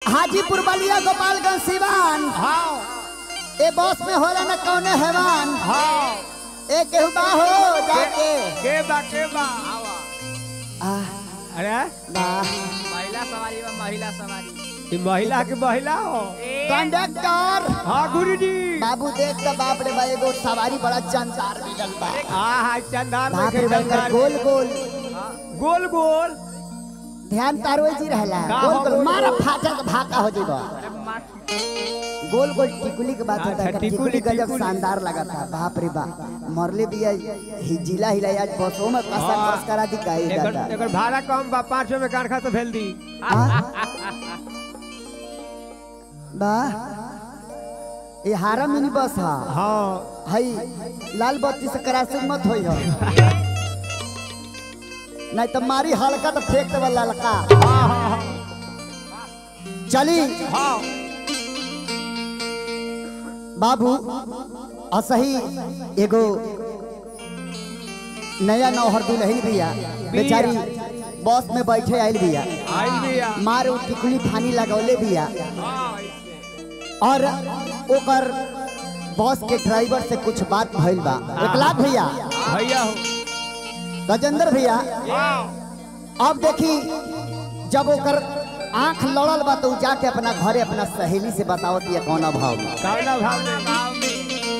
हाजीपुर बलिया गोपालगंज सिवान हाँ ए बस में होला न कौने हैवान हाँ ए केहू बा हो जाके के बा के बा आ अरे बा महिला सवारी बा महिला सवारी ई महिला के महिला हो कंडक्टर हाँ गुरुजी बाबू देख तो बाप रे बा एगो सवारी बड़ा जानदार मिलल बा हाँ हाँ चंदार में बाप रे के बा एकर चंदार गोल गोल गोल गोल ध्यान तारो जी रहला का गोल हो गोल गोल मारा गोल? फाटा के भाका हो जेबा अरे मार गोल गोल टिकुली के बात होता अच्छा, है एकर टिकुली, टिकुली गजब टिकुली। शानदार लगा था बाप रे बा मरले बिया ही जिला हिलाई आज बसों में कसा हाँ। कस करा दी काई एकर दादा एकर भाड़ा कम बा पाँच सौ में कारखा तो भेल दी हाँ? बा ये हारा मिनी बस हा हाँ हई लाल बत्ती से क्रॉसिंग मत होई हो नहीं तो मारी हल्का तो फेंक देवा ललका हाँ हाँ चली हाँ बाबू असही एगो नया नौहर दुल्हन बिया बेचारी बस में बैठे आइल बिया आई बिया मार उ टिकुली फानी लगौले बिया हाँ ऐसे। और ओकर बस के ड्राइवर से कुछ बात भइल बा एक लाख भैया भैया हो गजेंद्र भैया हाँ अब देखी जब ओकर आंख लड़ल बा तो उ जाके अपना घरे अपना सहेली से बतावत ये कौन भाव में कौना भाव में गाँव में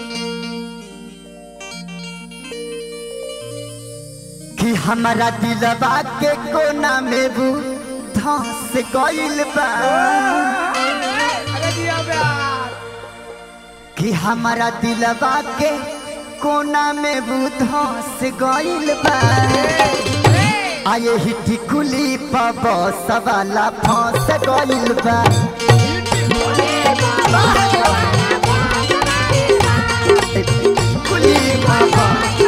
कि हमारा दिलवा के कोना में बू धस गइल बा अरे दिया प्यार कि हमारा दिलवा के कोना में बू धस गइल बा आये ही टिकुली पब सवाला फंस गइल बा टिकुली पब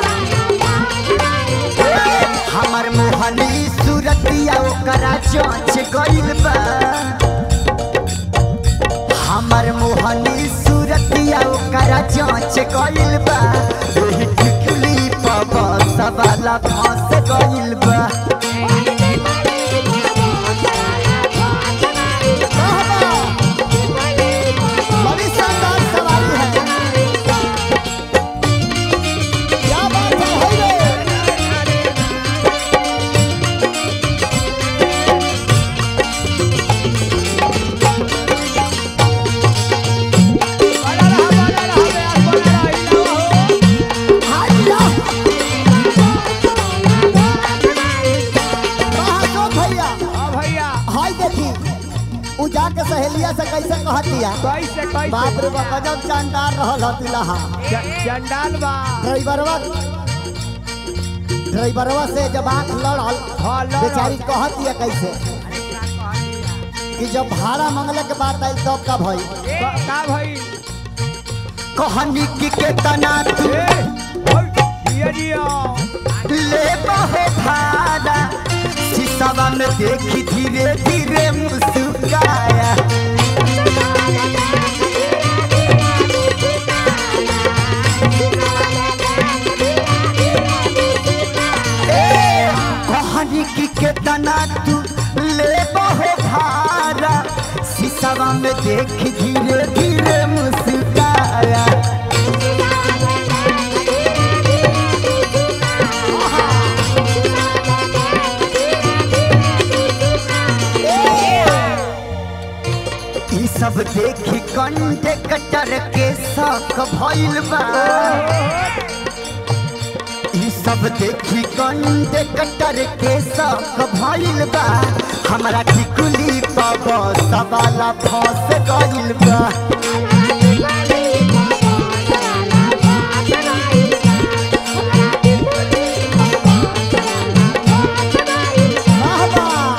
हमर मोहनी सूरतिया ओकरा जांच गइल बा हमर मोहनी सूरतिया ओकरा जांच गइल बा एही टिकुली पब सवाला फंस गइल बा बड़ी शानदार सवारी है क्या बात है होई रे बना रहा बना रहा प्यार बना रहा ही ना हो हाजिया कहाँ सो भैया हाँ भैया हाय देखी उ जाके सहेलिया से कैसे कहतिया कैसे कैसे बाप रे बाप गजब जानदार रहल हतिलहा च- चंडाल बा ड्राइवरवा ड्राइवरवा से जब आंख लड़ल हाँ लड़ बेचारी कहतिया कैसे कि जब भाड़ा मंगले के बाद आई तब का भई का का भाई कहनी कि केतना तू ए ओए दिया दिया ले बहो भाड़ा शीशवा में देखी धीरे धीरे मुस्काया ए, कहनी कि केतना तू ले बहो भाड़ा शीशवा में देखी धीरे धीरे मुस्काया ई सब देखी कंडे कटर के शौक भइल बा ई सब देखी कंडे कटर के शौक भइल बा हमरा टिकुली पब सवाला फंस गइल बा वाह वाह।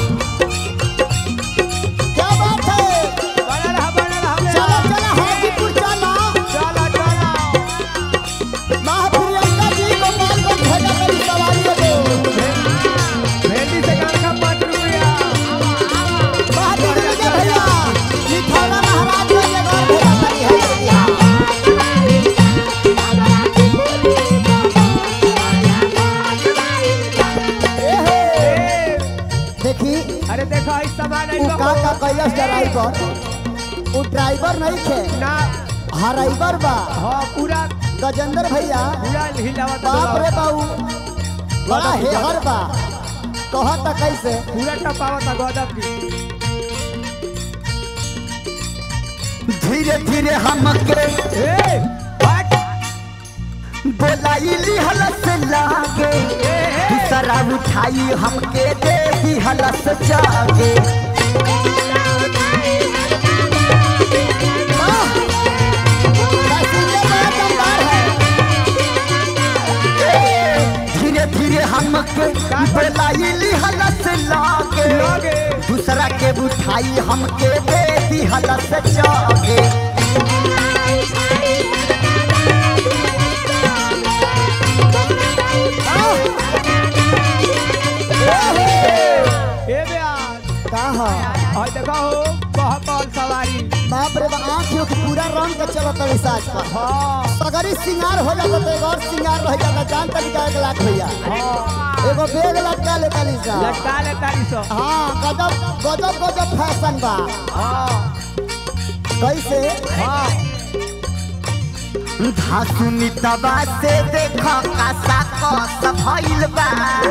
क्या बात है बना रहा बना रहा चलो प्यार चलो हाजीपुर चलो चला चला माँ प्रियंका जी को मान को भेजा मेरी सवारी को भेंडी से कारखा पाँच रुपया माँ प्रियंका भैया ये थाना महाराज का ये घर ड्राइवर वो ड्राइवर नहीं थे ना हराइवर बा हाँ पूरा गजेंद्र भैया पूरा हिलावत बाप रे बाबू बड़ा गजब, हेहर बा कहता कैसे पूरा टपावत गजब की धीरे धीरे हमके ए हट बोलाइली हलस लागे दूसरा उठाई हमके दे ही हलस जागे वाह! पैसेंजर बड़ा दमदार है। ए, धीरे धीरे हमके बोलाइली हलस लागे लागे। दूसरा के उठाई हमके दे दी हलस जागे ए ब्यास कहा और देखो हो बहुत बॉल सवारी बाप रे बाप आँख के पूरा रंग के चलत है साज पर हाँ सगरी सिंगार हो जाता तो एगो और सिंगार रह जाता जान तरीका एक लाख भैया एगो बेग लटका लेता सा लटका ले तारी सो हाँ गजब गजब गजब फैशन बा हाँ कैसे हाँ धासुनी तबा से देखा कासा कस भइल बा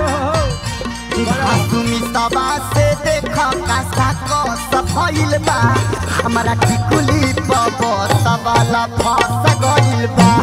धासुनी तबा से देखा कासा कस भइल बा हमरा टिकुली पब सबला फस गइल बा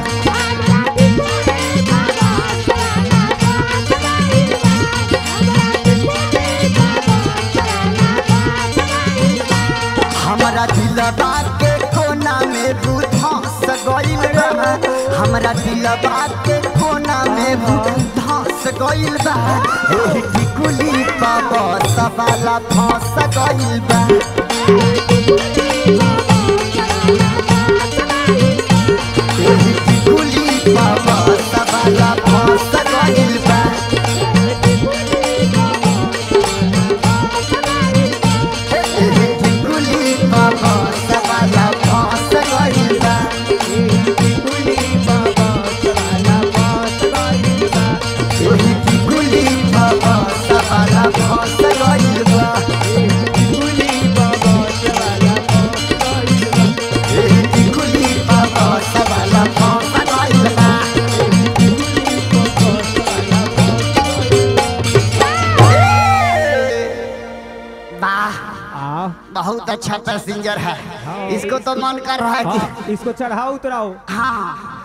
हमरा दिलबा के कोना में बुधस गइल बा हमरा दिलबा के कोना में बुधस गइल बा एही टिकुली पाब सबला फस गइल बा एही टिकुली पाब सबला फस गइल बा एही टिकुली पाब सबला फस गइल बा एही टिकुली पाब सबला फस गइल बा एही टिकुली पाब सबला फस गइल बा वाह आओ बहुत अच्छा पैसेंजर है इसको तो मन कर रहा है कि हाँ इसको चढ़ाओ उतराओ हाँ